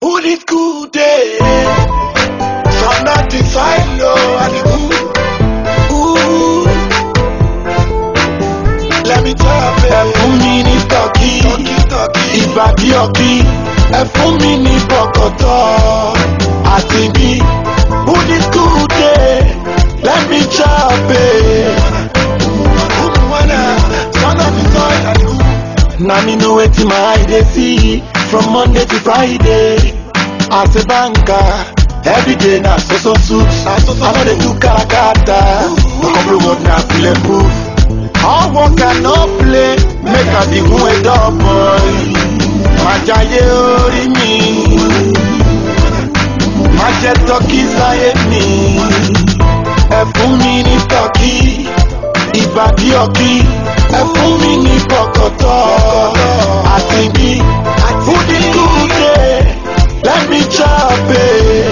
Who this good day? From nothing so I know I the ooh, ooh. Let me tell you, ẹ fún mi ní tọ́kì, ìbàdí ọ̀kì, ẹ fún mi ní bọ̀kọ̀tọ̀, àti bí. Who this good day? Let me chop it. Now me know wetin my eye dey see from Monday to Friday. As a banker, every day na so so suit. I no dey do karakata, no come road na bulletproof. All work and no play, make I be who a dog boy. Májàyé orí mi, má jẹ́ tọ́kì sáyé mi. Ẹ fún mi ní tọ́kì, ìbàdí ọ̀kì. Ẹ fún mi ní bọ̀kọ̀tọ̀, àti bí. Food is good day, let me chop it.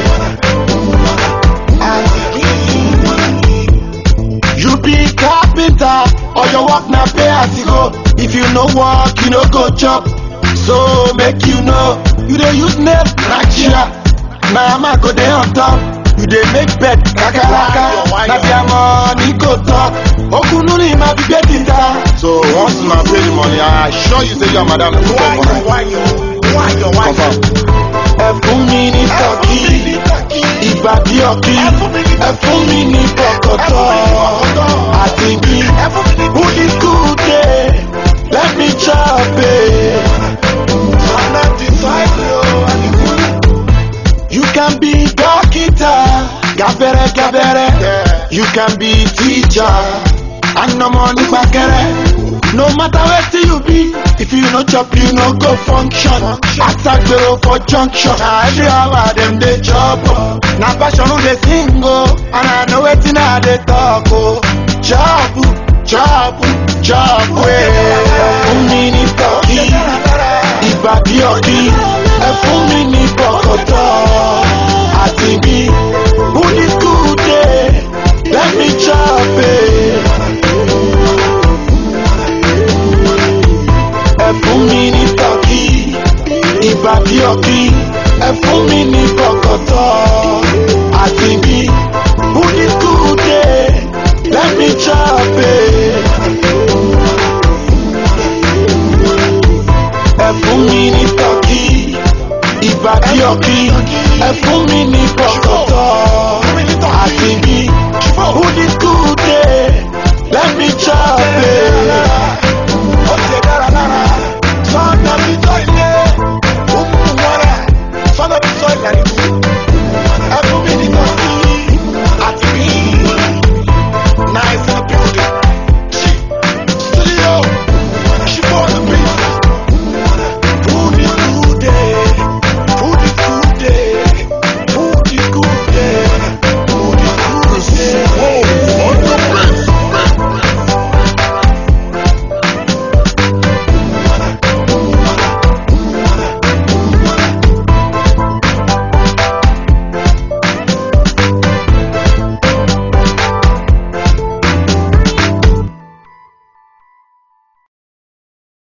You be carpenter or your work na pay as you go. If you no work, you no go chop. So make you know, you dey use nail crack chair. Na hammer go dey on top. You dey make bed kakaraka. Na their money go talk. Okunu ni ma fi gbé tita. So once una pay the money, I assure you say your madam go come for night. Confirm. Ẹ fún mi ní tọ́kì, ìbàdí ọ̀kì. Ẹ fún mi ní bọ̀kọ̀tọ̀, àti bí. Who is good day? Let me chop it. You can be dókítà, gabere gabere. You can be teacher, and no money gbàgẹrẹ. No matter wetin you be, if you no chop, you no go function. Asagbero for junction, na every hour dem dey chop. o. Na passion who dey sing o, and I know wetin I dey talk o. Chop, chop, chop wey. Fún mi ní tọ́kì, ìbàdí ọ̀kì. Ẹ fún mi ní bọ̀kọ̀tọ̀, àti bí. Who this good day? Let me chop it. Ẹ fún mi ní tọ́kì, ìbàdí ọ̀kì. Ẹ fún mi ní bọ̀kọ̀tọ̀, àti bí. Who this good day? Let me chop it. Ẹ fún mi ní tọ́kì, ìbàdí ọ̀kì. Ẹ fún mi ní bọ̀kọ̀tọ̀, àti bí. Who this good day? Let me chop it.